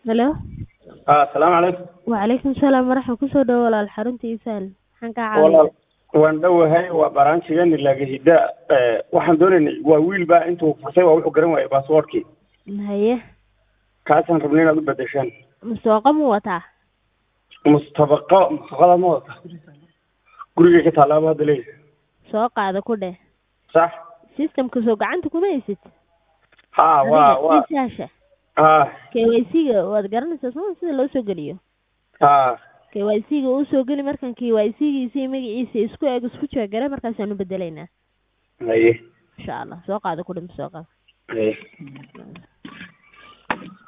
Hello. ah asalaamu calaykum Waalaikum salaam waraxma kusoo dhawo walaal xarunta isaal maxaan kaa caawiyaa walaal waan dhowahay waa baraanjigani laagahida waxaan doonaynay waa wiil baa intuu furtay waa wuxuu garan waayay baasboortkii haye kaasaan rabnay inaad u bedeshaan musooqa mu wataa mustabaqa mustaqada ma wadata gurigay ka taalaaba hadda leeyahay soo qaada ku dheh sax systemka soo gacanta kuma haysid ha waa waa isaasha ha KYC-ga waad garanaysaa soo sida loo soo geliyo ha KYC-ga uu soo geli markan KYC-giisa iyo magaciisa isku eg isku jeegare markaasaan u bedelaynaa haye insha allah soo qaada ku dheh musooqa haye